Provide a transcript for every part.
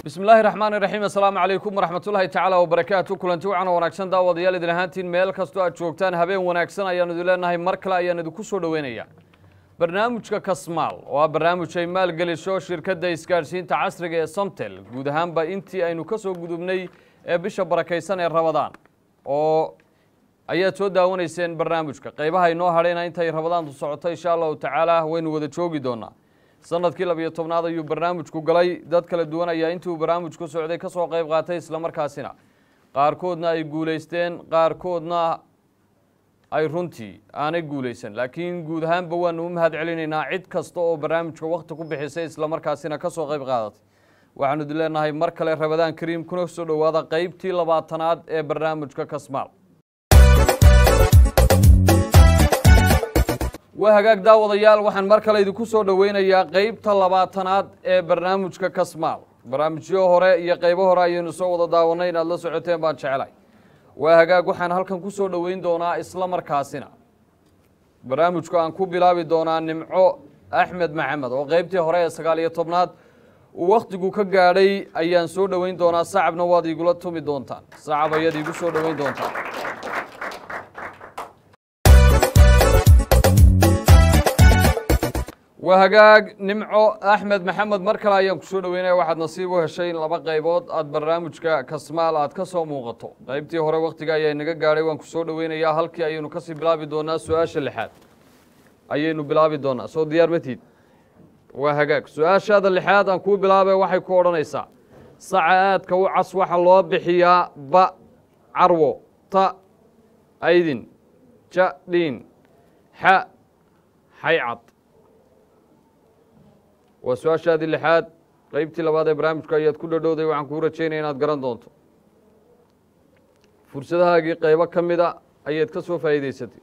bismi illaahi raxmaani raxiim assalaamu calaykum waraxmatullaahi tacaala wabarakaatu kulanti wacan oo wanaagsan daawadayaal idin ahaantiin meel kastoo aad joogtaan habeen wanaagsan ayaanu idin leenahay mar kale ayaan idinku soo dhoweynaya barnaamijka kasmaal oo ah barnaamij ay maalgelisho shirkadda isgaadhsiinta casriga ee somtel guud ahaanba intii aynu ka soo gudubnay ee bisha barakaysan ee rabadaan oo ayaad soo daawanayseen barnaamijka qaybaha inoo hadhayna intay rabadaantu socoto insha allahu tacaala waynu wada joogi doonaa sanadkii labiyo tobnaad ayuu barnaamijku galay dad kala duwan ayaa intii uu barnaamijku socday ka soo qayb qaatay islamarkaasina qaarkoodna ay guulaysteen qaarkoodna ay runtii aanay guulaysan laakiin guud ahaanba waanu u mahad celinaynaa cid kasta oo barnaamijka wakhti ku bixisay islamarkaasina ka soo qayb qaadatay waxaanu idin leenahay mar kale rabadaan kariim kuna soo dhowaada qaybtii labaatanaad ee barnaamijka kasmaal waa hagaag daawadayaal waxaan mar kale idinku soo dhoweynayaa qeybta labaatanaad ee barnaamijka kasmaal barnaamijyo hore iyo qaybo hore ayaynu soo wada daawanay inaad la socoteen baan jeclay waa hagaag waxaan halkan ku soo dhoweyn doonaa isla markaasina barnaamijku aan ku bilaabi doonaa nimco axmed maxamed oo qeybtii hore ee sagaal iyo tobnaad uu wakhtigu ka gaadhay ayaan soo dhoweyn doonaa sacabna waad iigula tumi doontaan sacab ayaad iigu soo dhoweyn doontaan waa hagaag nimco axmed maxamed mar kale ayaan kusoo dhoweynaya waxaad nasiib u heshay in laba qaybood aad barnaamijka kasmaal aad ka soo muuqato qaybtii hore wakhtiga ayaa inaga gaadhay waan kusoo dhoweynayaa halkii ayaynu kasii bilaabi doonaa su-aasha lixaad ayaynu bilaabi doonaa soo diyaar matid waa hagaag su-aashaada lixaad aan kuu bilaabay waxay ku odhanaysaa saca aadka u cas waxa loo bixiyaa ba carwo ta aydin ja dhiin xa xaycad waa su-aashaadii lixaad qeybtii labaad ee barnaamijka ayaad ku dhadhowday waxaan kuu rajaynaya inaad garan doonto fursadahaagii qaybo ka mida ayaad ka soo faa'iidaysatay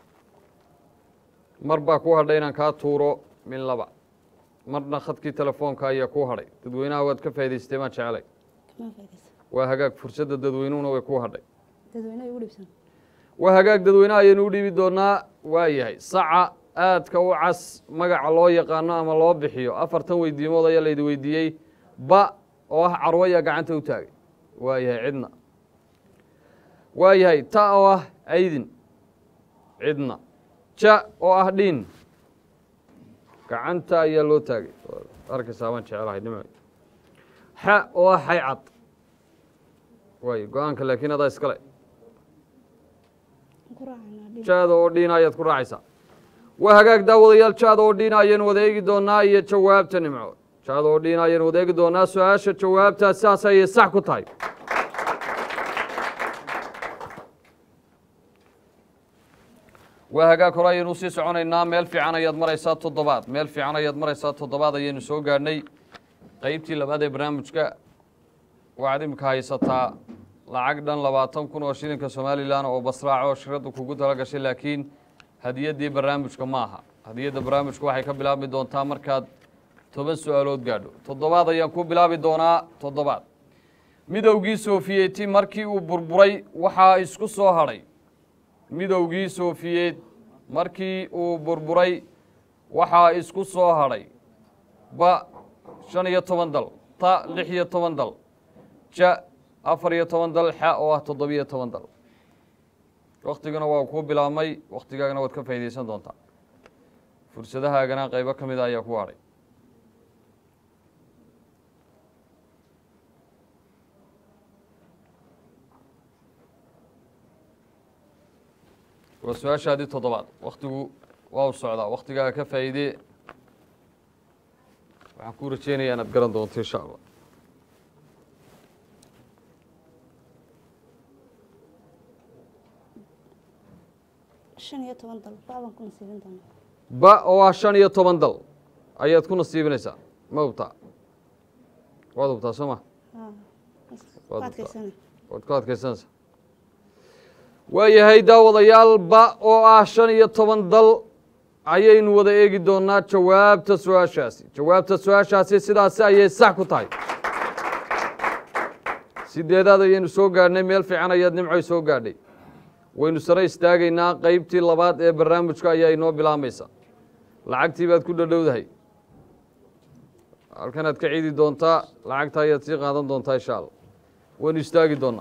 mar baa kuu hadhay inaan kaa tuuro min laba marna khadkii telefoonka ayaa kuu hadhay dadweynaha waad ka faa'idaysatay maan jeclay waa hagaag fursadda dadweynuhuna way kuu hadhay waa hagaag dadweynaha ayaynu u dhiibi doonaa waa yahay saca aadka u cas magaca loo yaqaano ama loo bixiyo afartan weydiimood ayaa laydi weydiiyey ba oo ah carwo ayaa gacanta u taagay waa yahay cidna waa yahay ta oo ah aydin cidna ja oo ah dhiin gacanta ayaa loo taagay arkaysaa baan jecelahay nima xa oo ah xaycad waay go-aanka laakiin adaa iskale jaada oo dhiina ayaad ku raacaysaa waa hagaag daawadayaal jaada oo dhiina ayaynu wada eegi doonaa iyo jawaabta nimco jaada oo dhiina ayaynu wada eegi doonaa su-aasha jawaabtaa sidaas ayay sax ku tahay waa hagaag hore ayaynu usii soconaynaa meel fiican ayaad maraysaa toddobaad meel fiican ayaad maraysaa toddobaad ayaynu soo gaadhnay qeybtii labaad ee barnaamijka waxaad imika haysataa lacag dhan labaatan kun oo shilinka somalilan oo basraaco shiraddu kugu tala gashay laakiin hadiyaddii barnaamijka ma aha hadiyadda barnaamijku waxay ka bilaabmi doontaa markaad toban su-aalood gaadho toddobaad ayaan ku bilaabi doonaa toddobaad midowgii sofiyeeti markii uu burburay waxaa isku soo hadhay midowgii sofiyeet markii uu burburay waxaa isku soo hadhay ba shan iyo toban dal ta lix iyo toban dal ja afar iyo toban dal xa oo ah toddobiyo toban dal waktiguna waa kuu bilaabmay waktigaagana waad ka faa'iidaysan doontaa fursadahaagana qaybo ka mida ayaa ku hadhay waa su-aashaadii toddobaad waktigu waa u socdaa waktigaaga ka faa'iidee waxaan kuu rajeynayaa inaad garan doonto insha allah ba oo ah shan iyo toban dal ayaad ku nasiibinaysaa ma hubtaa waad hubtaa soo ma waad ku adkaysanaysaa waa yahay daawadayaal ba oo ah shan iyo toban dal ayaynu wada eegi doonaa jawaabta su-aashaasi jawaabta su-aashaasi sidaasi ayay sax ku tahay sideedaad ayaynu soo gaadhnay meel fiican ayaad nimcoy soo gaadhay waynu sare istaagaynaa qeybtii labaad ee barnaamijka ayaa inoo bilaabmaysa lacagtii baad ku dhadhowdahay halkanaad ka ciidi doontaa lacagta ayaad sii qaadan doontaa insha allah waynu istaagi doonaa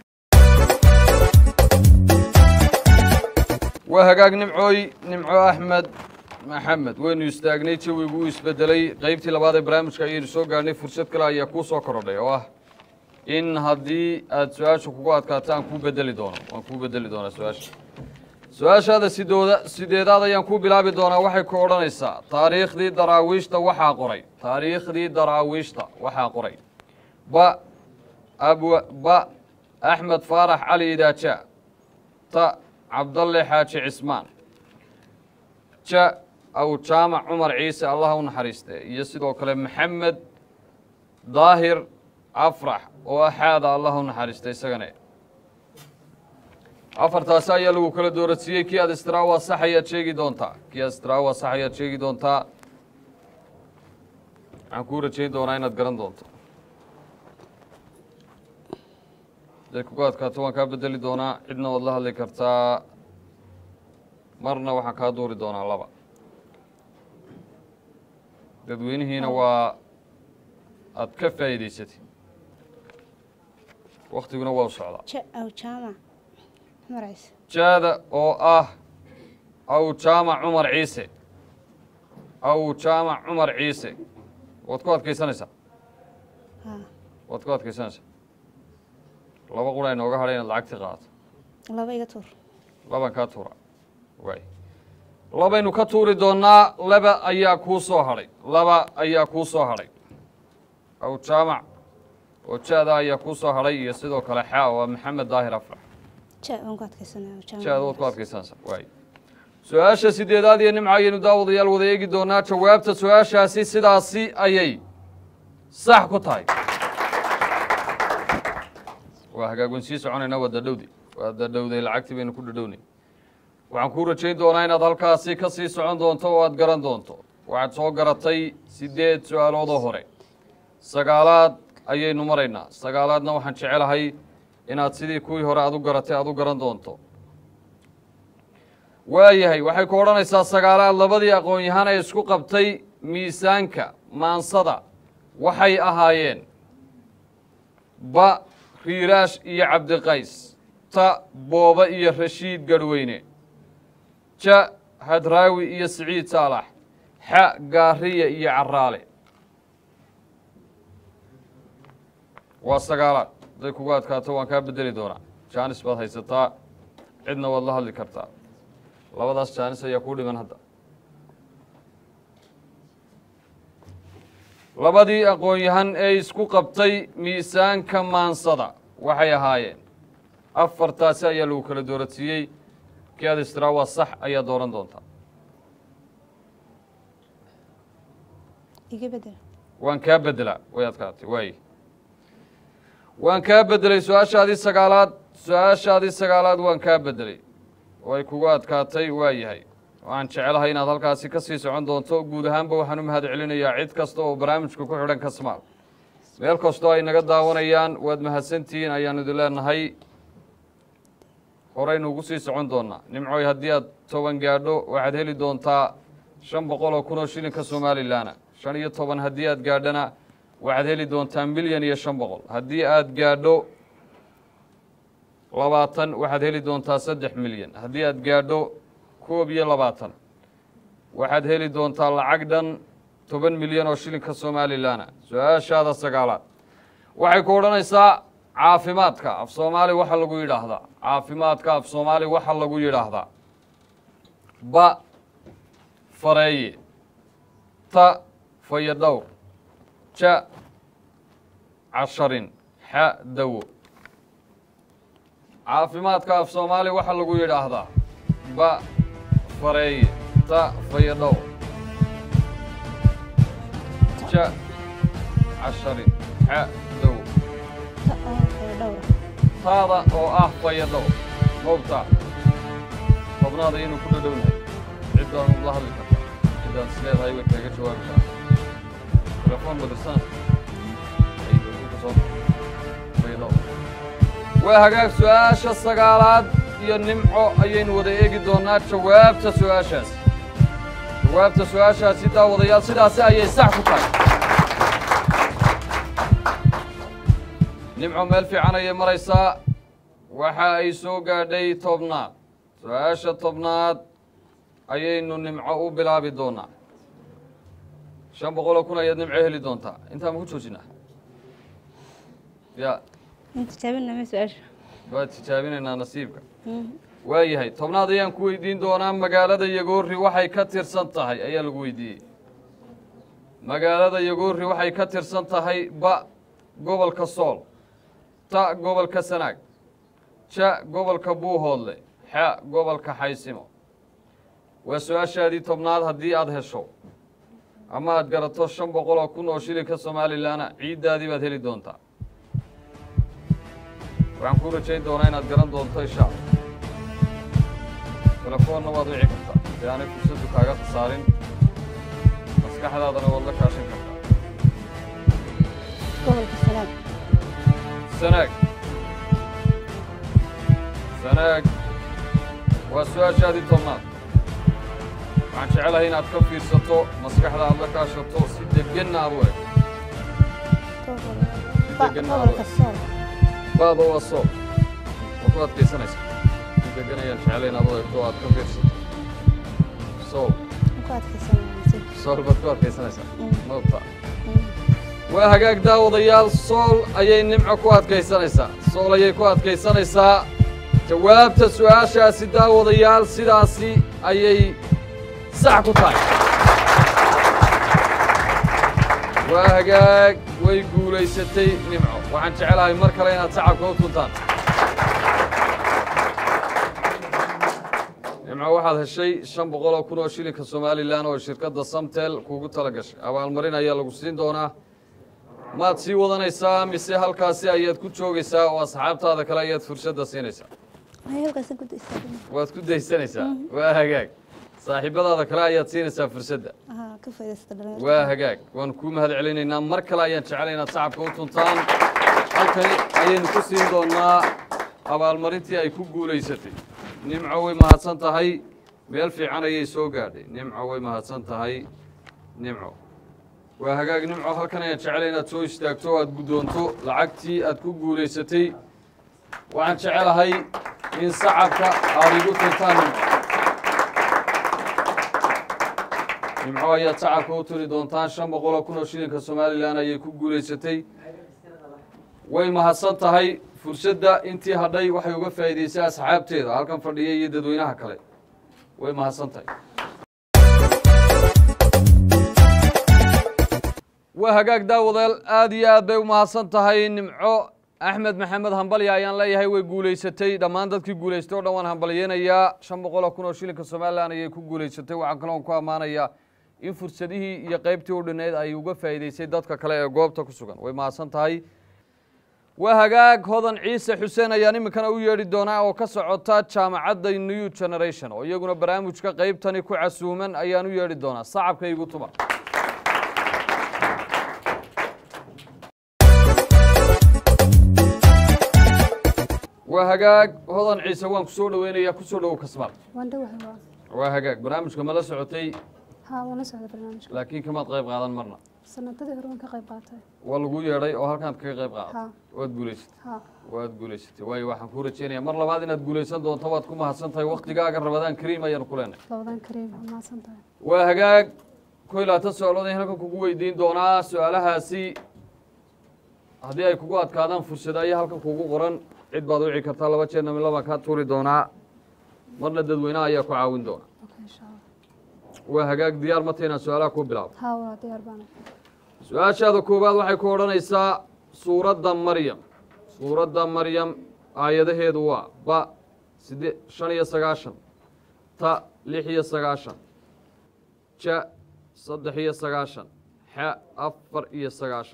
waa hagaag nimcooy nimco axmed maxamed waynu istaagnay jawigu uu isbedelay qeybtii labaad ee barnaamijka ayaynu soo gaarhnay fursad kale ayaa kuu soo korodhay oo ah in haddii aad su-aasha kugu adkaato aan kuu bedeli doono waan kuu bedeli doonaa su-aasha su-aashaada sidooda sideedaad ayaan kuu bilaabi doonaa waxay ku odhanaysaa taariikhdii daraawiishta waxaa qoray taariikhdii daraawiishta waxaa qoray ba abwa ba axmed faarax cali idaaja ta cabdalle xaaji cismaan ja aw jaamac cumar ciise allah u naxariiste iyo sidoo kale maxamed daahir afrax oo axaada allah u naxariista isagane afartaasi ayaa lagu kala dooradsiiyey kii aad istraawa sax ayaad sheegi doontaa kii aad istraawa sax ayaad sheegi doontaa waxaan kuu rajayn doonaa inaad garan doonto haday kugu adkaato waan kaa bedeli doonaa cidna waad la hadli kartaa marna waxaan kaa duuri doonaa laba dadweynihiina waa aad ka faa'iidaysatay waktiguna waa u socdaa ja aw jaamac cumar ciise jaada oo ah aw jaamac cumar ciise aw jaamac cumar ciise waad ku adkaysanaysaa haa waad ku adkaysanaysaa laba qura inooga hadhay inaad lacagtii qaadato laba iga tuur laban kaa tuura waay labaynu ka tuuri doonnaa laba ayaa kuu soo hadhay laba ayaa kuu soo hadhay aw jaamac oo jaada ayaa kuu soo hadhay iyo sidoo kale xaa waa maxamed daahir afrax ja waan ku adkaysanaya aw jaamac jaada waad ku adkaysanaysaa waay su-aasha sideedaad iyo nimca ayaynu daawadayaal wada eegi doonaa jawaabta su-aashaasi sidaasi ayay sax ku tahay waa hagaag wayn sii soconaynaa waa dadhowdi waa dadhowday lacagtii baynu ku dhadhownay waxaan kuu rajayn doonaa inaad halkaasi ka sii socon doonto oo aad garan doonto waxaad soo garatay siddeed su-aaloodoo hore sagaalaad ayaynu maraynaa sagaalaadna waxaan jecelahay inaad sidii kuwii hore aad u garatay aad u garan doonto waayahay waxay ku odhanaysaa sagaalaad labadii aqoon-yahaan ee isku qabtay miisaanka maansada waxay ahaayeen ba riiraash iyo cabdiqays ta booba iyo rashiid garhweyne ja hadraawi iyo siciid saalax xa gaariya iyo caraale waa sagaalaad hadday kugu adkaato waan kaa bedeli doonaa jaanis baad haysataa cidna waad la hadli kartaa labadaas jaanis ayaa kuu dhiman hadda labadii aqoon-yahan ee isku qabtay miisaanka maansada waxay ahaayeen afartaasi ayaa lagu kala dooradsiiyey kii aad istiraa waa sax ayaa dooran doontaa iga bedel waan kaa bedelaa way adkaatay waaye waan kaa bedelay su-aashaadii sagaalaad su-aashaadii sagaalaad waan kaa bedelay way kugu adkaatay waa yahay waxaan jecelahay inaad halkaasi ka sii socon doonto guud ahaanba waxaan u mahad celinayaa cid kasta oo barnaamijka ku xidhan kasmaal meel kastoo ay naga daawanayaan waad mahadsantihiin ayaanu idin leenahay horaynu ugu sii socon doonaa nimcoy haddii aad toban gaadho waxaad heli doontaa shan boqol oo kun oo shilinka somalilanna shan iyo toban haddii aad gaadhana waxaad heli doontaa milyan iyo shan boqol haddii aad gaadho labaatan waxaad heli doontaa saddex milyan haddii aad gaadho koob iyo labaatan waxaad heli doontaa lacag dhan toban milyan oo shilinka somalilanna su-aashaada sagaalaad waxay ku odhanaysaa caafimaadka af soomaali waxa lagu yidhaahdaa caafimaadka af soomaali waxa lagu yidhaahdaa ba fareeye ta fayadhowr ja casharin xa dawo caafimaadka af soomaali waxa lagu yidhaahdaa ba fareeye ta fayadhowr ja casharin xa dawo ta oo kala dhowra taada oo ah fayadhowr howbta tobnaada inuu ku dhadhownahay ciddaan la hadli karta ciddaan is leedahay way kaaga jawaabi karta telefoon badirsana waa hagaag su-aasha sagaalaad iyo nimco ayaynu wada eegi doonaa jawaabta su-aashaasi jawaabta su-aashaasi daawadayaal sidaasi ayay sax ku tahay nimco meel fiican ayay maraysaa waxa ay soo gaadhay tobnaad su-aasha tobnaad ayaynu nimco u bilaabi doonaa shan boqoloo kun ayaad nimco heli doontaa intaa ma ku joojinaa ya in tijaabina ma su-aasha waa tijaabinaynaa nasiibka Mhm. waayahay tobnaad ayaan ku weydiin doonaa magaalada yagoori waxay ka tirsan tahay ayaa lagu weydiiyey magaalada yagoori waxay ka tirsan tahay ba gobolka sool ta gobolka sanaag ja gobolka buuhoodle xa gobolka xaysimo waa su-aashaadii tobnaad haddii aada hesho ama aad garato shan boqol oo kun oo shilinka somalilanna ciiddaadii baad heli doontaa waxaan kuu rajayn doonaa inaad garan doonto insha alla telefoonna waad wici kartaa si aanay fursaddu kaaga khasaarin maskaxdaadana waad la kaashan kartaa gobolka sanaag sanaag sanaag waa su-aashaadii tobnaad waxaan jecelahay inaad ka fiirsato maskaxda aad la kaashato si degenna aad u eg Gobol- ba- Degan gobolka sool baada waa sool waa ku adkaysanaysa si degan ayaan jeclay inaad u egto oo aad ka fiirsato sool Waan ku adkaysanaa sool baad ku adkaysanaysaa Mm. noobta waa hagaag daawadayaal sool ayay nimco ku adkaysanaysaa sool ayay ku adkaysanaysaa jawaabta su-aashaasi daawadayaal sidaasi ayay sax ku tahay waa hagaag way guulaysatay nimco waxaan jecelahay mar kale inaad sacabka u tuntaan nimco waxaad heshay shan boqol oo kun oo shilinka somalilan oo shirkadda samtel kuugu tala gashay abaalmarin ayaa lagu siin doonaa maad sii wadanaysaa mise halkaasi ayaad ku joogaysaa oo asxaabtaada kale ayaad fursadda siinaysaa Ay, halkaasaan ku daysaadina. waad ku daysanaysaa waa hagaag saaxiibadaada kale ayaad siinaysaa fursadda Aha, ka faa'iidaysta dhalinyarada. waa hagaag waan kuu mahad celinaynaa mar kale ayaan jeclay inaad sacabka u tuntaan halkani ayaynu ku siin doonaa abaalmarintii ay ku guulaysatay nimco way mahadsan tahay meel fiican ayay soo gaadhay nimco way mahadsan tahay nimco waa hagaag nimco halkan ayaan jeclay inaad soo istaagto o aad guddoonto lacagtii aad ku guulaysatay waxaan jecelahay in sacabka aad igu tuntaan nimco nimco ayaad sacabka u turi doontaan shan boqol oo kun oo shilinka somalilan ayay ku guulaysatay way mahadsan tahay fursadda intii hadhay waxay uga faa'iidaysay asxaabteeda halkan fadhiya iyo dadweynaha kale way mahadsan tahay waa hagaag daawadayaal aad iyo aad bay u mahadsan tahay nimco axmed maxamed hambalya ayaan leeyahay way guulaysatay dhammaan dadkii guulaystay oo dhan waan hambalyeynayaa shan boqol oo kun oo shilinka somalilan ayay ku guulaysatay waxaan kaloon ku ammaanayaa in fursadihii iyo qaybtii u dhineyd ay uga faa'iidaysay dadka kale ee goobta ku sugan way mahadsan tahay waa hagaag hodan ciise xuseen ayaan iminkana u yeedhi doonaa oo ka socota jaamacadda new generation oo iyaguna barnaamijka qaybtani ku casuuman ayaan u yeedhi doonaa sacabka igu tuma waa hagaag hodan ciise waan ku soo dhoweynayaa ku soo dhowow kasmaal Waan dhawahay waa. waa hagaag barnaamijka ma la socotay Haa, waan la socday barnaamijka. laakiin kamaad qayb qaadan marna Sanadadii hore waan ka qayb qaatay. waa lagu yeedhay oo halkaad kaga qayb qaadatay Haa. waad guulaysatay Haa. waad guulaysatay waayo waxaan kuu rajeynayaa mar labaad inaad guulaysan doonto waad ku mahadsan tahay waktigaaga rabadaan kariim ayaanu ku leenahay Labadan kariim, waa mahadsan tahay. waa hagaag ko iyo labaatan su-aalood ayaan halkan kugu weydiin doonaa su-aalahaasi haddii ay kugu adkaadaan fursada ayaa halkan kugu qoran cid baad wici kartaa laba jeerna mid labaan kaa tuuri doonaa marna dadweynaha ayaa ku caawin doona Okay, insha Allah. waa hagaag diyaar mata inaan su-aalaha ku bilaabo Haa, waa diyaar baan. su-aashaada koowaad waxay ku odhanaysaa suuradda maryam suuradda maryam aayadaheedu waa ba side shan iyo sagaashan ta lix iyo sagaashan ja saddex iyo sagaashan xa afar iyo sagaashan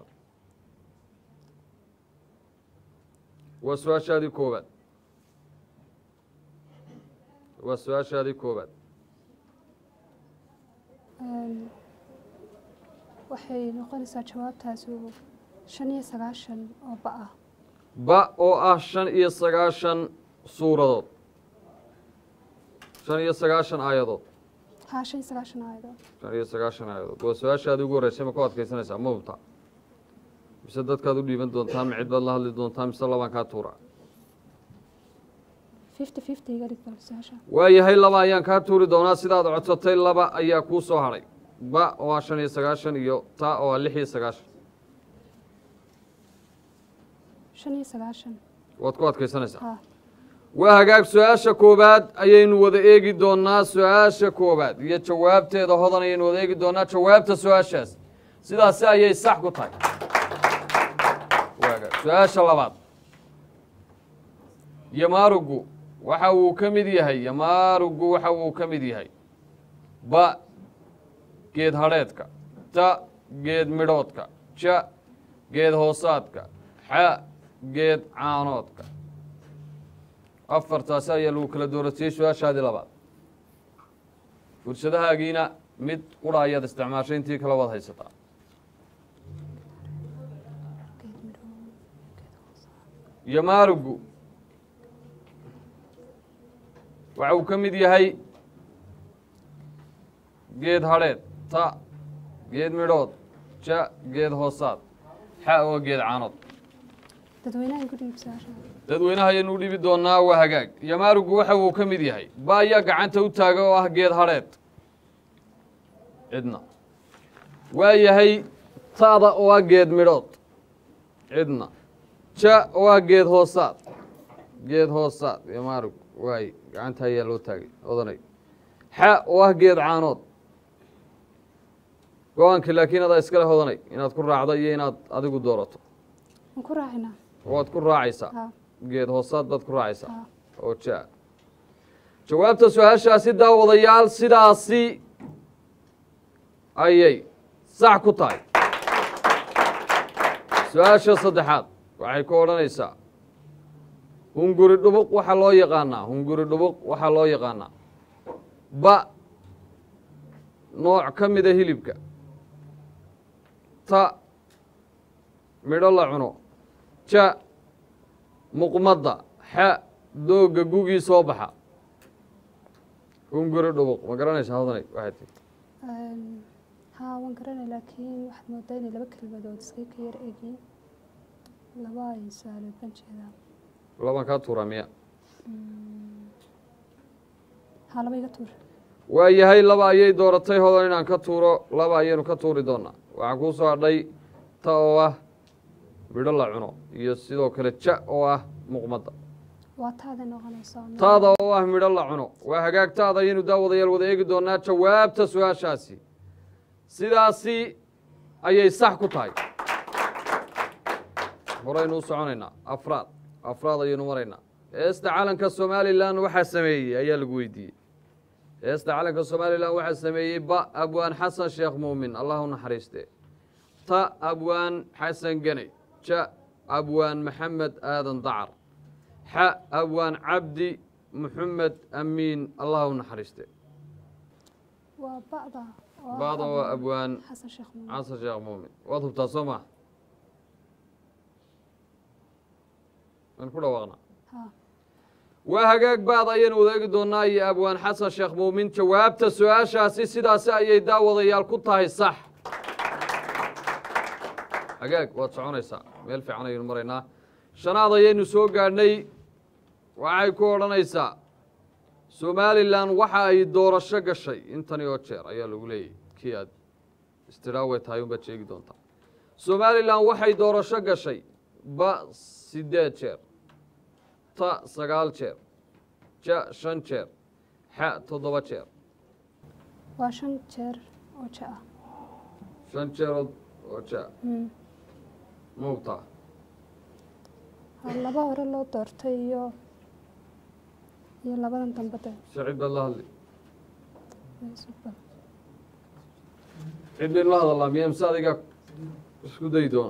waa su-aashaadii koowaad waa su-aashaadii koowaad Een, Waxay noqonaysaa jawaabtaasi uu shan iyo sagaashan oo ba ah. ba oo ah shan iyo sagaashan suuradood shan iyo sagaashan aayadood Haa, shan iyo sagaashan aayadood. shan iyo sagaashan aayadood waa su-aashaadii ugu horreysay ma ku adkaysanaysaa ma hubtaa mise dadkaad u dhiiban doontaa ma cid baad la hadli doontaa mise labaan kaa tuura fifty fifty iga dhig bal su-aasha waayahay laba ayaan kaa tuuri doonaa sidaad codsatay laba ayaa kuu soo hadhay ba oo ah shan iyo sagaashan iyo ta oo ah lix iyo sagaashan shan iyo sagaashan waad ku adkaysanaysaa ha waa hagaag su-aasha koowaad ayaynu wada eegi doonaa su-aasha koowaad iyo jawaabteeda hodan ayaynu wada eegi doonaa jawaabta su-aashaas sidaasi ayay sax ku tahay Waa hagaag. su-aasha labaad yamaarugu waxa uu ka mid yahay yamaarugu waxa uu ka mid yahay ba geed hadheedka ta geed midhoodka ja geed hoosaadka xa geed caanoodka afartaasi ayaa lagu kala dooratiyey su-aashaadii labaad fursadahaagiina mid qura ayaad isticmaashay intii kale waad haysataa geed midho yamaarugu waxa uu ka mid yahay geed hadheed ta geed midhood ja geed hoosaad xa oo geed caanood dadweynaha igu dhiib su-aasha dadweynaha ayaynu u dhibi doonaa waa hagaag yamaarugu waxa uu ka mid yahay ba ayaa gacanta u taaga oo ah geed hadheed cidna waa yahay ta'da oo ah geed midhood cidna ja oo ah geed hoosaad geed hoosaad yamaarug waay gacanta ayaa loo taagay odanay xa oo ah geed caanood go-aanka laakiin adaa iskale hodanay inaad ku raacdo iyo inaad adigu doorato waan ku raacinaa waad ku raacaysaa ha geed hoosaad baad ku raacaysaa ha oo ja jawaabta su-aashaasi daawadayaal sidaasi ayay sax ku tahay su-aasha saddexaad waxay ku odhanaysaa hunguri dhubuq waxaa loo yaqaanaa hunguri dhubuq waxaa loo yaqaanaa ba nooc ka mida hilibka ta midho la cuno ja muqmadda xa doogga gugii soo baxa hunguri dhubuq ma garanaysaa hodanay waxay tii Een, haa waan garanay laakiin waxaad moodaa inay laba kelmadood iska ka yar egyiin laba ay su-aalood baan jeedaa laban kaa tuuraa miya haa laba iga tuur waa yahay laba ayay dooratay hodan inaan ka tuuro laba ayaynu ka tuuri doonaa waxaa kuu soo hadhay ta oo ah midho la cuno iyo sidoo kale ja oo ah muqmadda waa taada noqonaysa taada oo ah midho la cuno waa hagaag taada ayaynu daawadayaal wada eegi doonaa jawaabta su-aashaasi sidaasi ayay sax ku tahay horaynu u soconaynaa afraad afraad ayaynu maraynaa heesta calanka somalilan waxaa sameeyey ayaa lagu weydiiyey heesta calanka somalilan waxaa sameeyey ba abwaan xasan sheekh muumin allah u naxariiste ta abwaan xasan geney ja abwaan maxamed aadan dacar xa abwaan cabdi maxamed amiin allah u naxariiste waa ba'da oo ah ba'da waa abwaan xasan sheekh muumin xasan sheekh muumin waad hubtaa soo maa waan ku dhawaaqnaa haa waa hagaag baad ayaynu wadaegi doonaa iyo abwaan xasan sheekh muumin jawaabta su-aashaasi sidaasi ayay daawadayaal ku tahay sax hagaag waad soconaysaa meel fiican ayaynu maraynaa shanaad ayaynu soo gaadhnay waxay ku odhanaysaa somalilan waxa ay doorasho gashay intani oo jeer ayaa lagu leeyahy kii aad istiraaway tahay unbaad sheegi doontaa somalilan waxay doorasho gashay ba sideed jeer ta sagaal jeer ja shan jeer xa toddoba jeer waa shan jeer oo ja ah shan jeerood oo ja Mm. ma hubtaa Haa, laba hore loo doortay iyo iyo labadan dambe de sicid baad la hadli way isu bad- cid baynu la hadalnaa miya mise adiga isku dayi doona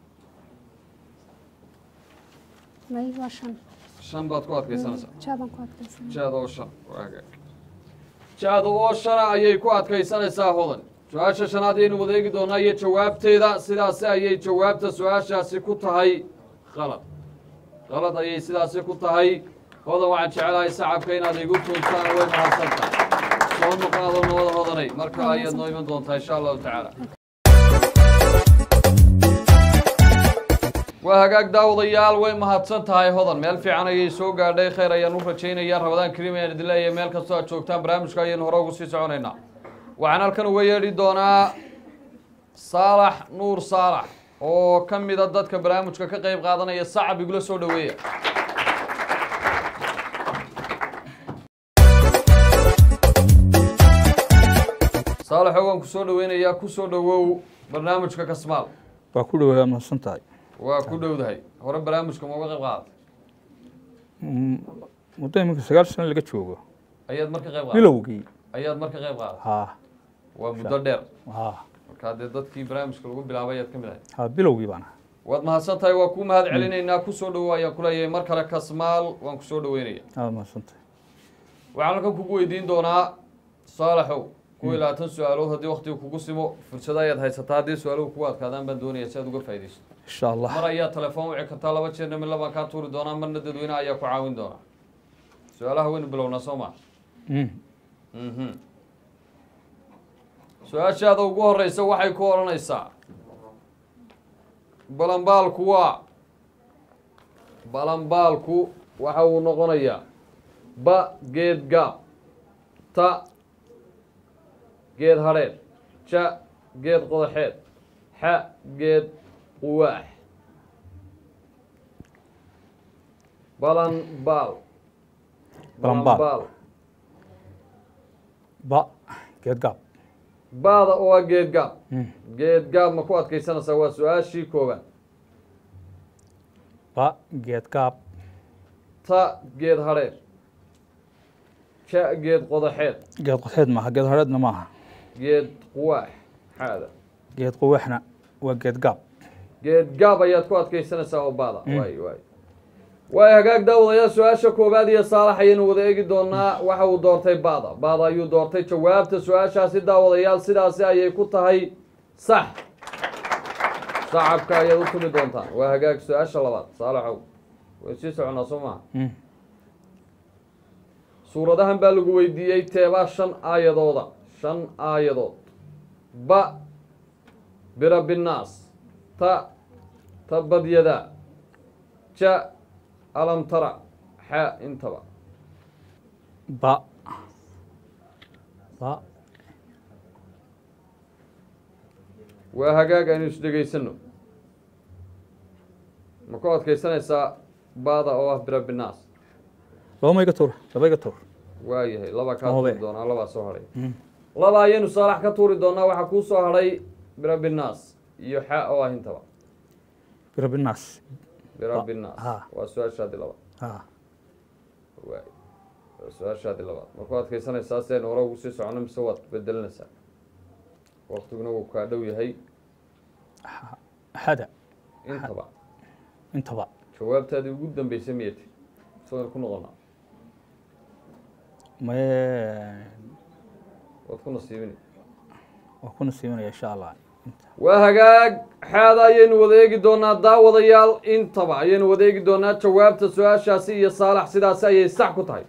may waa shan shan baad ku adkaysanaysaa jaabaan ku adkaysanay jaada oo shan waa hagaag jaada oo shana ayay ku adkaysanaysaa hodan su-aasha shanaad ayaynu wadeegi doonaa iyo jawaabteeda sidaasi ayay jawaabta su-aashaasi ku tahay qalad qalad ayay sidaasi ku tahay hodan waxaan jecelahay sacabka inaad igu tuuntaan way mahadsantahay soo noqonaadoo nabada hodanay marka ayaad noo iman doontaa insha allahu tacaala waa hagaag daawadayaal way mahadsan tahay hodan meel fiican ayay soo gaadhay khayr ayaan u rajaynayaa rabadaan kariim ayaan idin leeyahay meel kastoo aad joogtaan barnaamijka ayaynu hore ugu sii soconaynaa waxaan halkan uga yeedhi doonaa saalax nuur saalax oo ka mida dadka barnaamijka ka qayb qaadanaya sacab igula soo dhoweeya saalaxo waan ku soo dhoweynayaa ku soo dhowow barnaamijka kasmaal waa ku dhawaa mahadsan tahay waa ku dhowdahay hore barnaamijka ma uga qayb qaadatay muddo iminka sagaal sano laga joogo ayaad mar ka qayb qaadatay bilowgii ayaad mar ka qayb qaadatay haa waa muddo dheer haa markaa dee dadkii barnaamijka lagu bilaabay ayaad ka mid ahay haa bilowgii baan ahaa waad mahadsan tahay waa kuu mahad celinaynaa ku soo dhowow ayaan kuleeyahay mar kale kasmaal waan ku soo dhoweynaya aad mahadsan tahay waxaan halkan kugu weydiin doonaa saalaxow kuwa iyo labaatan su-aalood haddii waktiga kugu simo fursado ayaad haysataa haddii su-aaluhu kugu adkaadaan baan doonaya si aad uga faaidayso insha allah mar ayaa telefoon wici kartaa laba jeerna mid labaan kaa tuuri doonaa marna dadweynaha ayaa ku caawin doonaa su-aalaha waynu bilownaa soo maa Mm. mhm su-aashaada ugu horeysa waxay ku odhanaysaa balambaalku waa balambaalku waxa uu noqonayaa ba geed gaab ta geed hadheed ja geed qodaxeed xa geed quwaax balanbaal Balanbaal. ba geed gaab baada oo ah geed gaab Mm. geed gaab ma ku adkaysanaysaa waa su-aashii koobaad ba geed gaab ta geed hadheer ja geed qodaxeed geed qoteed maaha geed hareedna maaha geed quwaax xaada geed quwaxna waa geed gaab geed gaab ayaad ku adkaysanaysaa oo baada waay waay waay hagaag daawadayaal su-aasha koobaad iyo saalax ayaynu wada eegi doonaa waxa uu doortay baada baada ayuu doortay jawaabta su-aashaasi daawadayaal sidaasi ayay ku tahay sax sacabka ayaad u tumi doontaan waa hagaag su-aasha labaad saalaxow way sii soconaa soo maha Mm. suuradahan baa lagu weydiiyey teebaa shan aayadooda shan aayadood ba bira binnaas ta ta badyada ja alam tara xa intaba ba ba waa hagaag aynu isdhegaysano ma ku adkaysanaysaa baada oo ah bira binnaas laba ma iga tuur laba iga tuur waayahay laba kaa Hobe. tuuri doonaa labaa soo hadhay Mm. laba ayaynu saalax ka tuuri doonaa waxaa kuu soo hadhay bira binnaas iyo xa oo ah intaba birabinaas bira Ba- binnaas ha. waa su-aashaadii labaad haa waay waa su-aashaadii labaad ma ku adkaysanaysaa si aynu hore ugu sii socono mise waad bedelinaysaa waktiguna wuu kaa dhow yahay xada intaba intaba jawaabtaadii ugu dambeysay miyati isagoo ku noqonaa maye waad ku nasiibini waa ku nasiibanaya insha allah waa hagaag xaada ayaynu wada eegi doonaa daawadayaal intaba ayaynu wada eegi doonaa jawaabta su-aashaasi iyo saalax sidaasi ayay sax ku tahay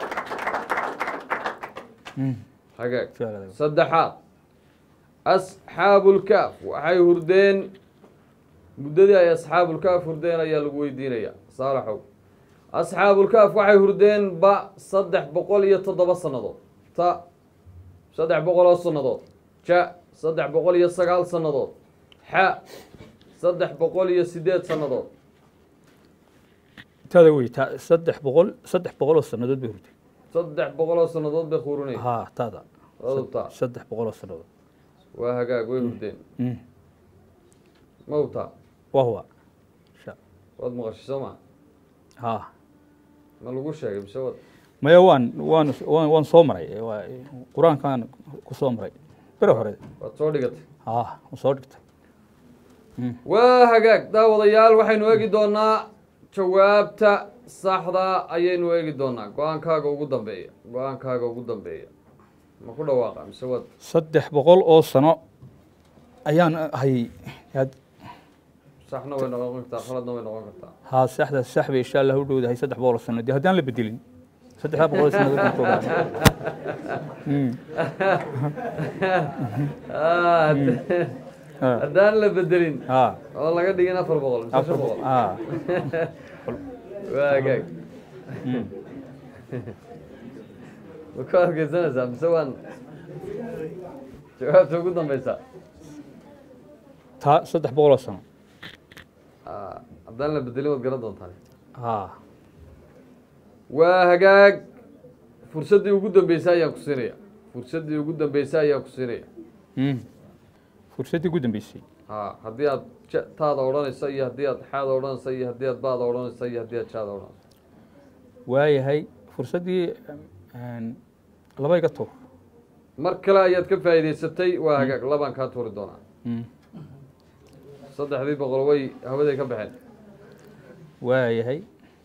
Mm. hagaag Su-aalaada. saddexaad asxaabulkaaf waxay hurdeen muddadii ay asxaabulkaaf hurdeen ayaa lagu weydiinayaa saalaxow asxaabulkaaf waxay hurdeen ba saddex boqol iyo toddoba sannadood ta saddex boqol oo sannadood ja saddex boqol iyo sagaal sannadood xa saddex boqol iyo sideed sannadood taada wey ta saddex boqol saddex boqol oo sannadood bay hurtay saddex boqol oo sannadood bay quurinaya haa taada odubtaa saddex boqol oo sannadood waa hagaag way hurdeen Mm. ma hubtaa waa huwa Sha- waad maqashay soo maa haa ma lagu sheegay mise wad maya waan waan waan waan soo maray ee waa qur-aankaan ku soo maray bere hore waad soo dhigatay haa waan soo dhigtay waa hagaag daawadayaal waxaynu eegi doonaa jawaabta saxda ayaynu eegi doonaa go-aankaaga ugu dambeeya go-aankaaga ugu dambeeya ma ku dhawaaqa mise wad saddex boqol oo sano ayaan hayay had- saxna way noqon kartaa khaladna way noqon kartaa haa saxda sax bay insha allah u dhowdahay saddex boqol oo sano dee haddaan la bedelin saddexdaa boqol oo sannadood baan ku ogaa Ah, Ah. haddaan la bedelin haa oo laga dhigin afar boqol mise afar shan boqol haa waa hagaag ma ku adkeysanaysaa mise waan jawaabta ugu dambeysaa taa saddex boqoloo sano Ah, haddaan la bedelin waad garan doontaan haa waa hagaag fursaddii ugu dambeysay ayaan ku siinaya fursaddii ugu dambeysay ayaan ku siinaya Mm. fursaddii ugu dambeysay ha haddii aad ja- taada odhanaysa iyo haddii aad xaada odhanaysa iyo haddii aad baada odhanaysa iyo haddii aad jaada odhanaysa waayahay fursaddii een, laba iga tuur mar kale ayaad ka faa'iidaysatay waa hagaag labaan kaa tuuri doonaa Mm. saddexdii boqol way hawaday ka baxeen waayahay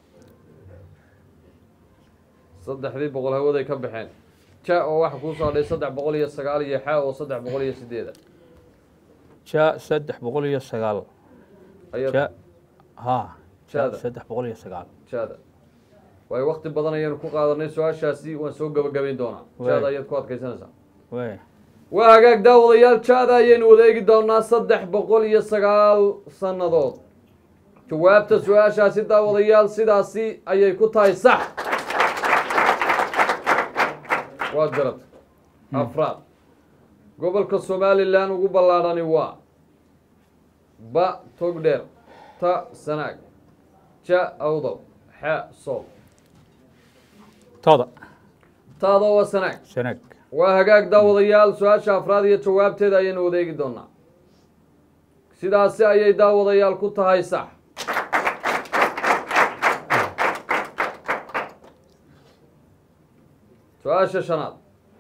saddexdii boqol hawaday ka baxeen ja oo waxa kuu soo hadhay saddex boqol iyo sagaal iyo xa oo saddex boqol iyo sideeda ja saddex boqol iyo sagaal ayaad ja haa ja Jaada. saddex boqol iyo sagaal jaada waayo wakti badan ayaanu ku qaadanay su-aashaasi waan soo gabagabayn doonaa jaada ayaad ku adkaysanaysaa waaya waa hagaag daawadayaal jaada ayaynu wada eegi doonaa saddex boqol iyo sagaal sannadood jawaabta su-aashaasi daawadayaal sidaasi ayay ku tahay sax waad garata afraad gobolka somalilan ugu ballaadhani waa ba togdheer ta sanaag ja awdab xa sool taada taada waa sanaag sanaag waa hagaag daawadayaal su-aasha afraad iyo jawaabteeda ayaynu wadeegi doonaa sidaasi ayay daawadayaal ku tahay sax su-aasha shanaad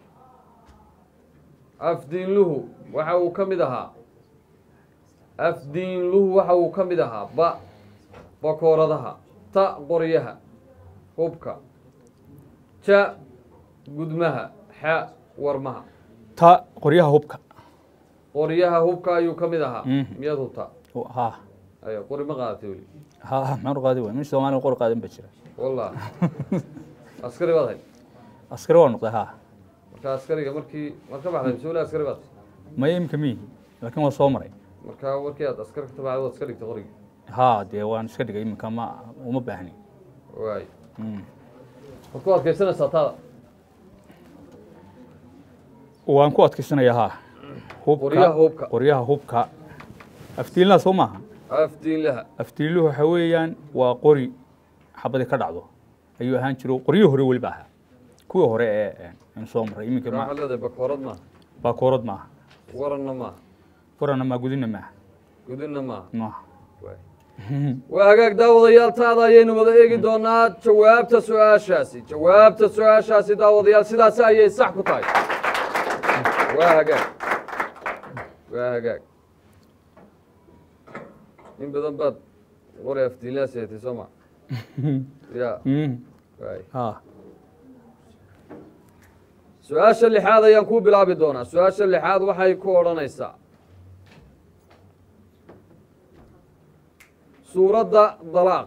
afdiinluhu waxa uu ka mid ahaa afdiinluhu waxa uu ka mid ahaa ba bakooradaha ta qoryaha hubka ja gudmaha xa warmaha ta qoryaha hubka qoryaha hubka ayuu ka mid ahaa Mhm. miyaad hubtaa Oo, haa aya qori ma qaadatay weli haa maxaan u qaadi waay min soomaaliya qor qaadan baa jira wallah askari baad hay askari waa noqday haa marka askariga markii mar ka baxday mise weli askari baad maya imika miyihi laakiin waa soo maray marka markii aad askari ka tabacday waad iska dhigtay qorigii haa dee waan iska dhigay iminka ma uma baahni waay Mm. waad ku adkaysanaysaa taada waan ku adkaysanayaa haa qoryaha hubka qoryaha hubka aftiilnaa soo maaha afdiinlaha aftiiluhu waxa weeyaan waa qori xabadi ka dhacdo ayuu ahaan jiro qoryihii hore weliba ahaa kuwii hore ee aan soo maray iminka waxaad ma leedahay bakoorad maaha baakoorad maaha waranna maaha furana maa gudina maaha gudinna maaha maaha waay waa hagaag daawadayaal taada ayaynu wada eegi doonaa jawaabta su-aashaasi jawaabta su-aashaasi daawadayaal sidaasi ayay sax ku tahay waa hagaag waa hagaag in badan baad qori afdiinlaa seetay soo ma ya Mm. waay haa su-aasha lixaad ayaan ku bilaabi doonaa su-aasha lixaad waxay ku odhanaysaa suuradda dalaaq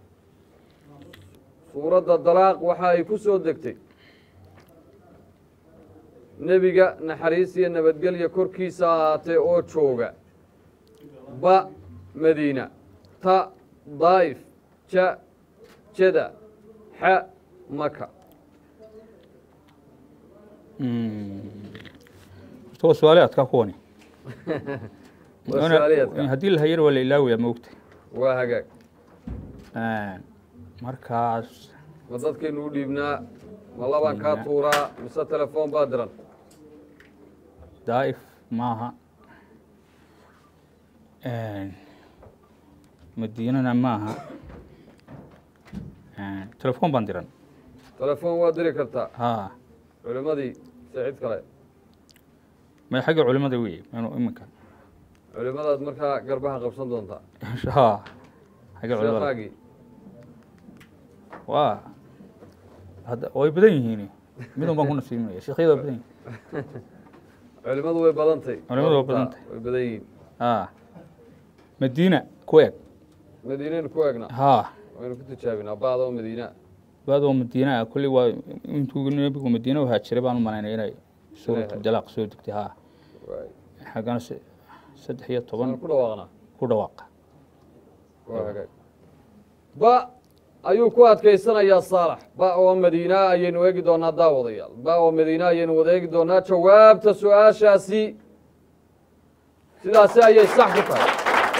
suuradda dalaaq waxa ay ku soo degtay nebiga naxariis iyo nabadgelya korkiisa ahaatee oo jooga ba madiina ta daa'if ja jada xa maka Mm. horta waa su-aale adkaa kuwani waa su-aalayaadka haddii la hayar waa la ilaawayaa maogta waa hagaag markaas ma dadkaynu u dhiibnaa ma labaan kaa tuuraa mise telefoon baa diran daa'if maaha madiinana maaha telefoon baan diran telefoon waa diri kartaa haa culimmadii se cid kale may xagga culimada wey manu iminka culimmadaad markaa garbaha qabsan doontaa haa xagga culimada sheekhaagii waa hadda way badan yihiin midun baan ku nasiibinaya sheekhyada waa badan yihin culimmadu way badantay Culimmadu waa badantay. way badan yihiin haa madiina ku eg madiinaynu ku eegnaa haa waynu ku tijaabinaa baada oo madiina baadoo madiina ah kulli waa intuu nebigu madiina u haajiray baan u malaynaya inay suuratu Inay- dalaaq soo degtay haa waay xaggana se- saddex iyo toban ku dhawaaqnaa ku dhawaaqa waa hagaag ba ayuu ku adkaysanayaa saalax ba oo madiina ayaynu eegi doonaa daawadayaal ba oo madiina ayaynu wada eegi doonaa jawaabta su-aashaasi sidaasi ayay sax ku tahay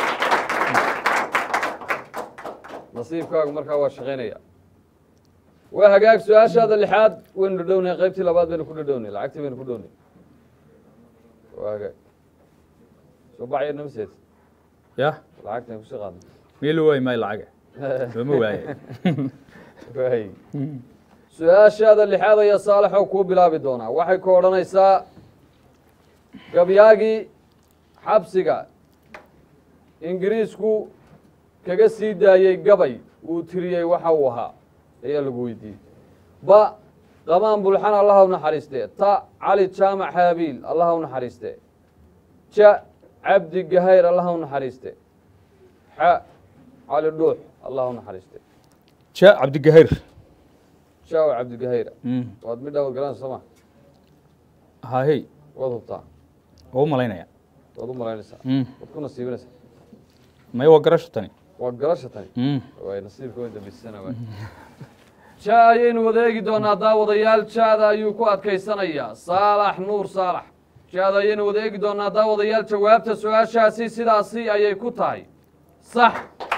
nasiibkaagu markaa waa shaqaynaya waa hagaag su-aashaada lixaad waynu dhadhownay qaybtii labaad baynu ku dhadhownay lacagtii baynu ku dhownay waa hagaag soo bacya namaseed ya lacagtan kusii qaadnay meel loo waayi maayo lacaga looma waaye waay su-aashaada lixaad ayaa saalaxow kuu bilaabi doonaa waxay ku odhanaysaa gabyaagii xabsiga ingiriisku kaga sii daayey gabay uu tiriyey waxa uu ahaa ayaa lagu weydiiyey ba qamaan bulxan allaha u naxariistee ta cali jaamac haabiil allaha u naxariistee ja cabdi gahayr allaha u naxariiste xa cali dhuux allaha u naxariiste ja cabdigahayr shaaw cabdigahayra waad midhaa wad garanaysa soo ma hahey waad hubtaa waa u malaynaya waad u malaynaysaa waad ku nasiibinaysaa may waa garasho tani waa garasha tani waay nasiibka way dambisana waay ja ayaynu wada eegi doonaa daawadayaal jaada ayuu ku adkaysanayaa saalax nuur saalax jaada ayaynu wada eegi doonaa daawadayaal jawaabta su-aashaasi sidaasi ayay ku tahay sax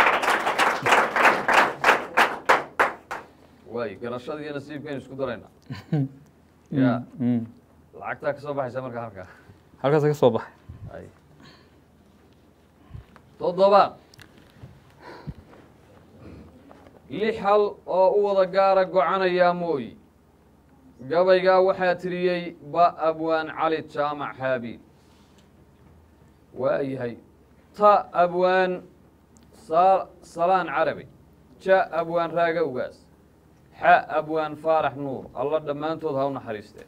waay garashada iyo nasiibkaynu isku daraynaa ya lacagtaa ka soo baxaysa markaa halkaa halkaas ka soo baxay ay toddobaad lix hal oo u wada gaara gocanayaa mooyi gabaygaa waxaa tiriyey ba abwaan cali jaamac haabiil waayahay ta abwaan sa salaan carabi ja abwaan raaga ugaas xa abwaan faarax nuur alla dhammaantood ha u naxariistee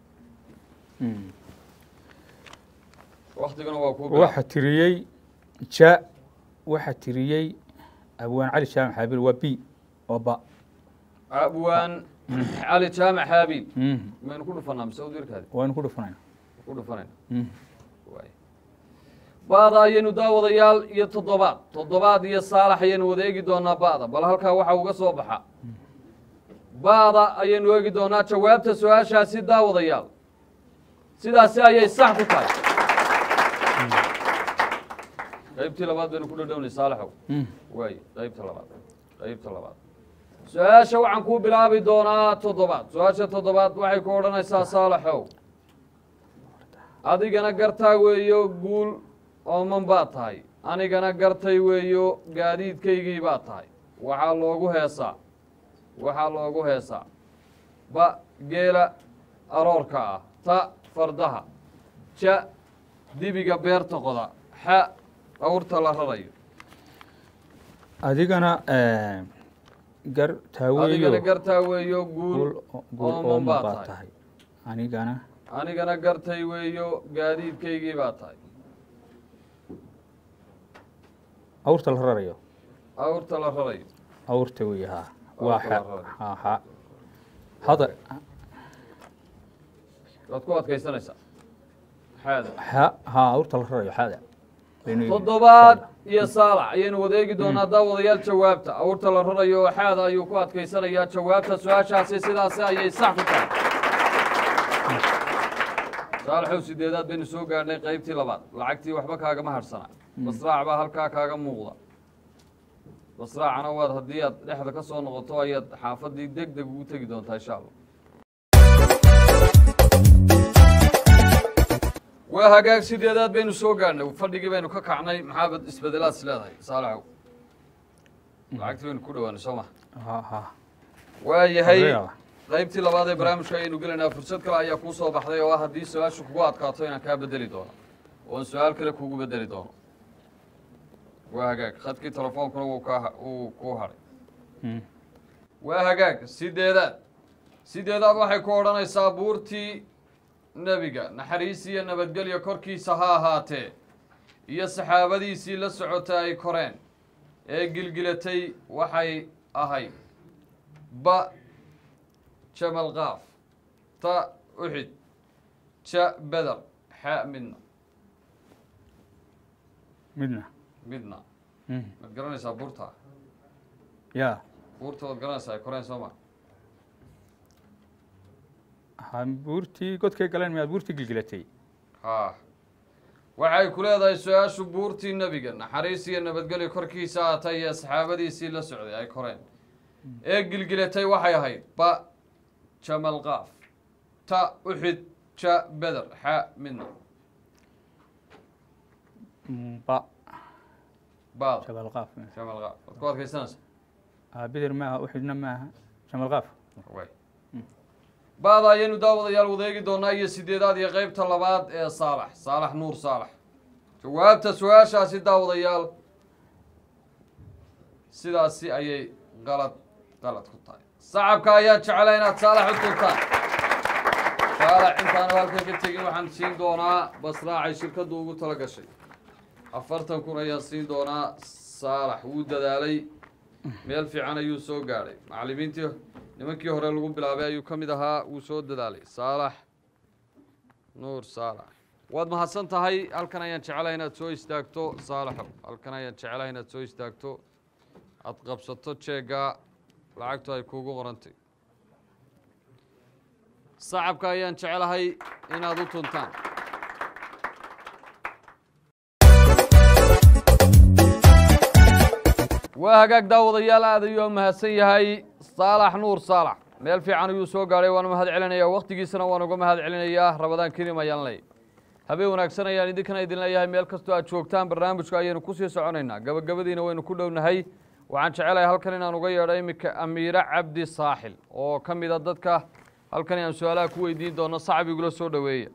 waktiguna waa kuu waxa tiriyey ja waxa tiriyey abwaan cali jaamac xaabil waa b oo ba abwaan cali jaamac haabiil maynu ku dhufanaa mise udirkaadi waynu ku dhufanayna ku dhufanayna waay ba'da ayaynu daawadayaal iyo toddobaad toddobaad iyo saalax ayaynu wada eegi doonaa ba'da bal halkaa waxa uga soo baxa ba'da ayaynu eegi doonaa jawaabta su-aashaasi daawadayaal sidaasi ayay sax ku tahay qaybtii labaad baynu ku dhadhownay saalaxow waay qaybta labaad qaybta labaad su-aasha waxaan kuu bilaabi doonaa toddobaad su-aasha toddobaad waxay ku odhanaysaa saalaxow adigana gartaa weeyo guul ooman baad tahay anigana gartay weeyo gaadiidkaygii baad tahay waxaa loogu heesaa waxaa loogu heesaa ba geela aroorka ah ta fardaha ja dibiga beerta qoda xa awrta la rarayo adigana gar adigana taaweeyo gartaa weeyo guul guul guul ooman ooman baad baa tahay tahay anigana anigana gartay weeyo gaadiidkaygii baa tahay awrta la rarayo awrta la rarayo awrta wey ha waa Awrta la xa rarayo. ha ha hada waad ku adkaysanaysaa xaada ha ha awrta la rarayo xada Baynu yidhi. toddobaad iyo saalax ayaynu wada eegi doonaa daawadayaal jawaabta awrta la rarayo oo xaada ayuu ku adkaysanayaa jawaabta su-aashaasi sidaasi ayay sax ku tahay saalaxow sideedaad baynu soo gaadhnay qaybtii labaad lacagtii waxba kaagama hadhsana basraac baa halkaa kaaga muuqda basraacana waad haddii aad dhexda ka soo noqoto ayaad xaafaddii deg deg ugu tegi doontaa insha allah waa hagaag sideedaad baynu soo gaadhnay fadhigii baynu ka kacnay maxaabad isbedelaad is leedahay saalaxow lacagtii baynu ku dhowaanay soo ma ha ha waayahay Odayaal. qaybtii labaad ee barnaamijka ayaynu gelaynaa fursad kale ayaa kuu soo baxday oo ah haddii su-aashu kugu adkaato inaan kaa bedeli doono oon su-aal kale kugu bedeli doono waa hagaag khadkii telefoonkuna wuu kaa wuu kuu hadhay Mm. waa hagaag sideedaad sideedaad waxay ku odhanaysaa buurtii nebiga naxariis iyo nabadgelyo korkiisa ha ahaatee iyo saxaabadiisii la socota ay koreen ee gilgilatay waxay ahayd ba jamal qaaf ta uxid ja beder xa midna midna midna Mm. maad garanaysaa buurta ya buurta waad garanaysaa ay koreen soo ma ha buurtii godkay galeen miyaad buurtii gilgilatay ha waxay ku leedahay su-aashu buurtii nebiga naxariis iyo nabadgelyo korkiisa aatay iyo saxaabadiisii la socday ay koreen ee gilgilatay waxay ahayd ba jamal qaaf ta uxid ja beder xa midna Mm, ba baad jabal qaaf jamal qaaf waad ku adkaysanaysa ah bidir maaha uxidna maaha jamal qaaf way baada ayaynu daawadayaal wadeegi doonaa iyo sideedaad iyo qeybta labaad ee saalax saalax nuur saalax jawaabta su-aashaasi daawadayaal sidaasi ayay qalad qalad ku tahay sacabka ayaa jecela inaad saalax u turtaan saalax intaanu halkan ka tegin waxaan siin doonaa basraacay shirkaddu ugu tala gashay afartan kun ayaan siin doonaa saalax wuu dadaalay meel fiican ayuu soo gaadhay macallimiintii nimankii hore lagu bilaabay ayuu ka mid ahaa wuu soo dadaalay saalax nuur saalax waad mahadsan tahay halkan ayaan jecelahay inaad soo istaagto saalaxow halkan ayaan jecelahay inaad soo istaagto aad qabsato jeegga lacagtu ay kuugu qorantay sacabka ayaan jecelahay inaad u tuntaan waa hagaag daawadayaal aad ayuu mahadsan yahay saalax nuur saalax meel fiican ayuu soo gaadhay waana mahad celinaya wakhtigiisana waan uga mahad celinayaa rabadaan kelim ayaan leey habeen wanaagsan ayaan idinkana idin leeyahay meel kastoo aad joogtaan barnaamijka ayaynu kusii soconaynaa gabagabadiina waynu ku dhownahay waxaan jecelahay halkan inaan uga yeedho iminka amiire cabdi saaxil oo ka mid a dadka halkan aan su-aalaha ku weydiin doono sacab igula soo dhoweeya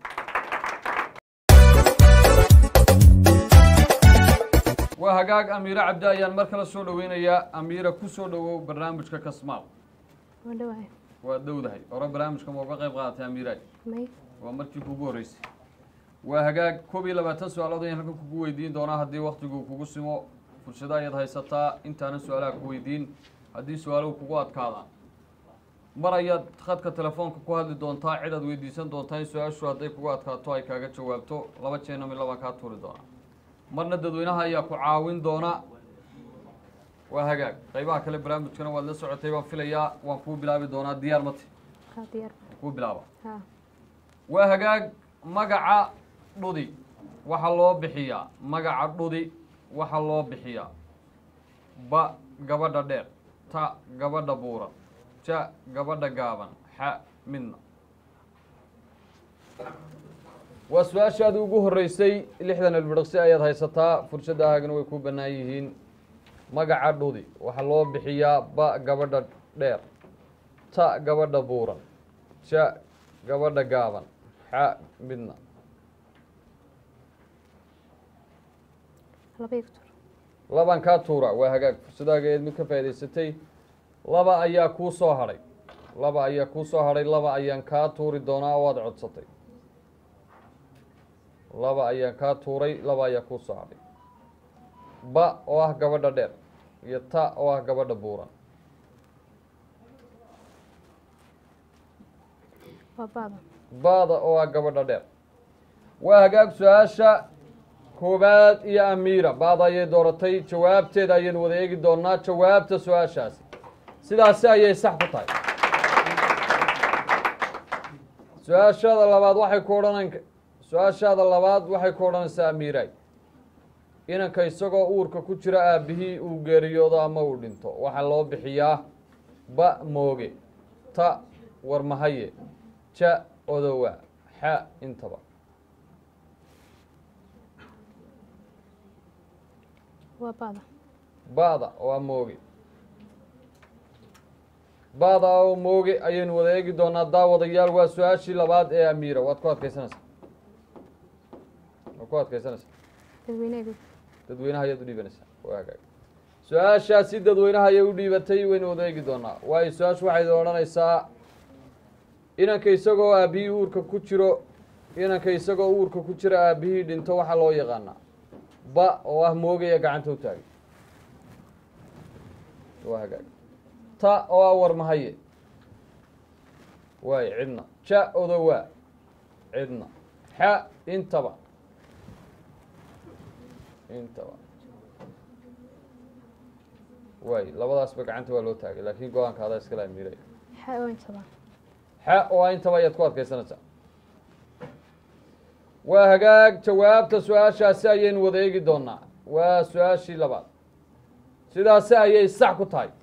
waa hagaag amiire cabdi ayaan mar kale soo dhoweynayaa amiire ku soo dhowow barnaamijka kasmaal waa dhawahay waa dhowdahay hore barnaamijka ma uga qayb qaadatay amiiraaj may waa markii kugu horreysay waa hagaag koob iyo labaatan su-aalood ayaan halkan kugu weydiin doonaa haddii waktigu kugu simo fursado ayaad haysataa intaanan su-aalaha ku weydiin haddii su-aaluhu kugu adkaadaan mar ayaad khadka telefoonka ku hadli doontaa cid aad weydiisan doontaa in su-aashu hadday kugu adkaato ay kaaga jawaabto laba jeena mid labaan kaa tuuri doonaa marna dadweynaha ayaa ku caawin doona waa hagaag qaybaha kale barnaamijkana waad la socotay baan filayaa waan kuu bilaabi doonaa diyaar mate haa diyaar waan kuu bilaaba haa waa hagaag magaca dhudi waxaa loo bixiyaa magaca dhudi waxaa loo bixiyaa ba gabadha dheer ta gabadha buuran ja gabadha gaaban xa midna waa su-aashaadii ugu horreysay lixdan ilbidhiqsi ayaad haysataa fursaddahaagana way ku bannaan yihiin magaca dhudi waxaa loo bixiyaa ba gabadha dheer ta gabadha buuran ja gabadha gaaban xa midna laba igtur laban kaa tuura waa hagaag fursadaageed mid ka faa'idaysatay laba ayaa kuu soo hadhay laba ayaa kuu soo hadhay laba ayaan kaa tuuri doonaa oo aad codsatay laba ayaan kaa tuuray laba ayaa kuu soo hadhay ba oo ah gabadha dheer iyo ta oo ah gabadha buuran waa baada baada oo ah gabadha dheer waa hagaag su-aasha koowaad iyo amiira baada ayay dooratay jawaabteeda ayaynu wada eegi doonaa jawaabta su-aashaasi sidaasi ayay sax ku tahay su-aashaada labaad waxay ku odhanan su-aashaada labaad waxay ku odhanaysaa amiiraay inanka isagoo uurka ku jira aabihii uu geeriyoodo ama uu dhinto waxaa loo bixiyaa ba mooge ta warmahaye ja odowa xa intaba waa baada baada oo ah mooge baada oo mooge ayaynu wada eegi doonaa daawadayaal waa su-aashii labaad ee amiira waad ku adkaysanaysaa waad ku adkaysanaysaa dadweyneegu dadweynaha ayaad u dhiibanaysaa waa hagaag su-aashaasi dadweynaha ayay u dhiibatay waynu wada eegi doonaa waayo su-aashu waxay odhanaysaa inanka isagoo aabihii uurka ku jiro inanka isagoo uurka ku jira aabihii dhinto waxaa loo yaqaanaa ba oo ah moogaya gacanta u taagay waa hagaag ta oo ah warmahaye waay cidna ja odowaa cidna xa intaba intaba waay labadaasba gacanta waa loo taagay laakiin go-aanka adaa iskala amiiray xa oo intaba xa oo ah intaba ayaad ku adkaysanaysaa waa hagaag jawaabta su-aashaasi ayaynu wada eegi doonaa waa su-aashii labaad sidaasi ayay sax ku tahay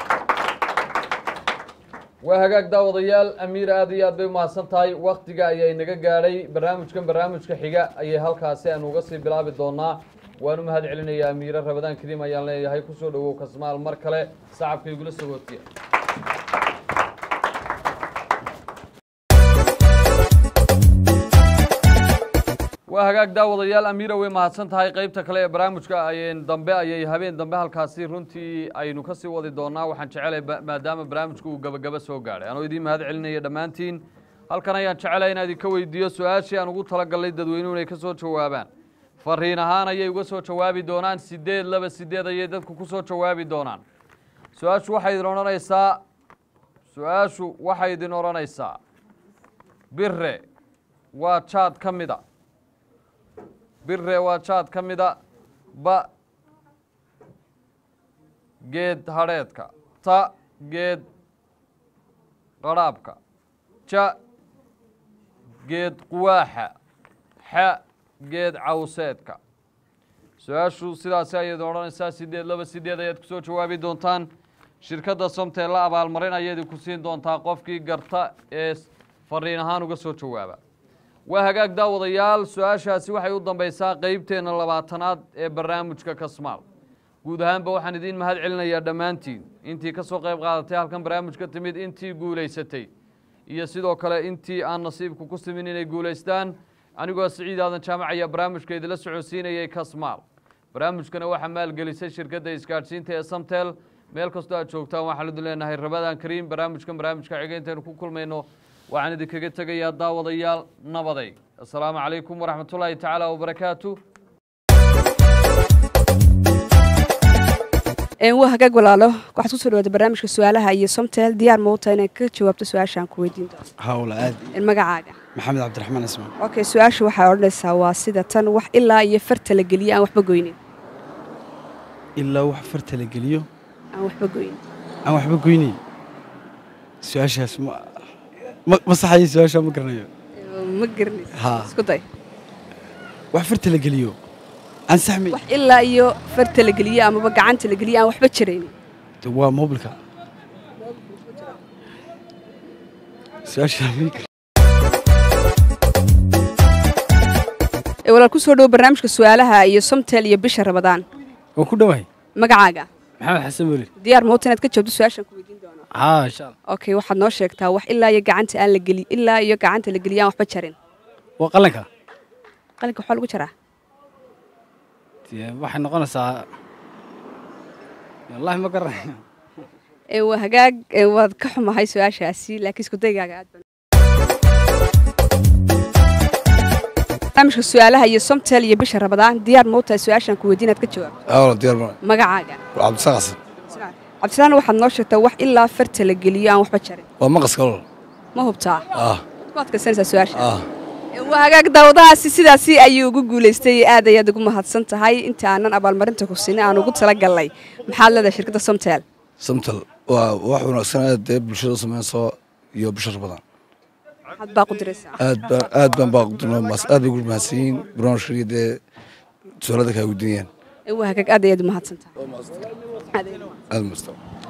waa hagaag daawadayaal amiir aad iyo aad bay umahadsan tahay waktiga ayay naga gaadhay barnaamijkan barnaamijka xiga ayay halkaasi aanu uga sii bilaabi doonaa waan u mahad celinayaa amiire rabadaan kariim ayaan leeyahay kusoo dhawow kasmaal mar kale sacabka igula soo hootiya waa hagaag daawadayaal amiira way mahadsan tahay qeybta kale ee barnaamijka ayeen dambe ayay habeen dambe halkaasi runtii aynu kasii wadi doonaa waxaan jecelay ba- maadaama barnaamijka uu gabagaba soo gaadhay anoo idiin mahad celinaya dhammaantiin halkan ayaan jecelay inaan idinka weydiiyo su-aashii aan ugu talagalnay dadweynuhu inay ka soo jawaabaan fariin ahaan ayay uga soo jawaabi doonaan sideed laba sideed ayay dadku ku soo jawaabi doonaan su-aashu waxay idin odhanaysaa su-aashu waxay idin odhanaysaa bire waa jaad ka mida bire waa jaad ka mida ba geed hadheedka ta geed qadhaabka ja geed quwaaxa xa geed cawseedka su-aashu sidaasi ayayd odhanaysaa sideed laba sideed ayaad kusoo jawaabi doontaan shirkadda somtee la abaalmarin ayay idinku siin doontaa qofkii garta ee fariin ahaan uga soo jawaaba waa hagaag daawadayaal su-aashaasi waxay u dambaysaa qeybteenna labaatanaad ee barnaamijka kasmaal guud ahaanba waxaan idiin mahad celinayaa dhammaantiin intii ka soo qayb qaadatay halkan barnaamijka timid intii guulaysatay iyo sidoo kale intii aan nasiibku ku simin inay guulaystaan anigoo siciid aadan jaamac ayaa barnaamijka idila socodsiinayay kasmaal barnaamijkana waxaa maalgelisay shirkadda isgaadhsiinta ee samtel meel kastoo aad joogtaan waxaan idin leenahay rabadaan kariim barnaamijkan barnaamijka xiga intaynu ku kulmayno waxaan idinkaga tegayaa daawadayaal nabaday assalaamu calaykum waraxmat ullaahi tacaala wabarakaatu waa hagaag walaalo waxaad kusoo dhawaatay barnaamijka su-aalaha iyo somtel diyaar ma u tahay inaad ka jawaabto su-aashaan ku weydiin doono hawla aad magacaaga maxamed cabdiraxmaan ismaan okay su-aasha waxay odhanaysaa waa sida tan wax ilaa iyo farta la geliye aan waxba goynin ilaa wax farta la geliyo aan waxba goynin aan waxba goynay su-aashaas ma ma- ma saxayo su-aashaa ma garanayo ma garanaysa Haa. isku day wax farta la geliyo aan saxmay wax ilaa iyo farta la geliye amaba gacanta la geliye aan waxba jiraynin De waa mobilka su-aashaa ma- ee walaal kusoo dhawo barnaamijka su-aalaha iyo somtel iyo bisha rabadaan waan ku dhowahay magacaaga maxamed xasan weli diyaar ma u tahay inaad ka jawaabto su-aashaan ku weydiin doono haa insha allah okay waxaad noo sheegtaa wax ilaa iyo gacanta aan la geli ilaa iyo gacanta la geliye aan waxba jarin waa qalanka qalinka waxaa lagu jaraa Dee waxay noqonaysaa wallahi ma garanayo ee waa hagaag ee waad ka xumahay su-aashaasi laakiin isku daygaaga aad baan barnaamijka su-aalaha iyo somtel iyo bisha rabadaan diyaar ma u tahay su-aashaan ku weydiin aad ka jawaabto awla diyaar ma magacaaga cabdisaaq xasan cabdisalaan waxaad noo sheegtaa wax ilaa farta la geliyo aan waxba jarin waa maqaska olol ma hubtaa ah ku adkaysanaysaa su-aasha ah Ee, waa hagaag daawadahaasi sidaasi ayuu ugu guulaystay aad ayaad ugu mahadsan tahay inta aanan abaalmarinta ku sinay aan ugu talagalnay maxaad leedahay shirkadda somtel samtal waa wax wanaagsan aad dee bulshada u sameynayso iyo bishar badan maxaad baa ku diraysaa aad baan aad baan baa mas aad bay ugu mahadsan yihiin barnaamijka dee su-aalada kaa weydiinayaan Ee, waa hagaag aad ayaad u mahadsan tahay Aad ayaad u mahadsan. aad masta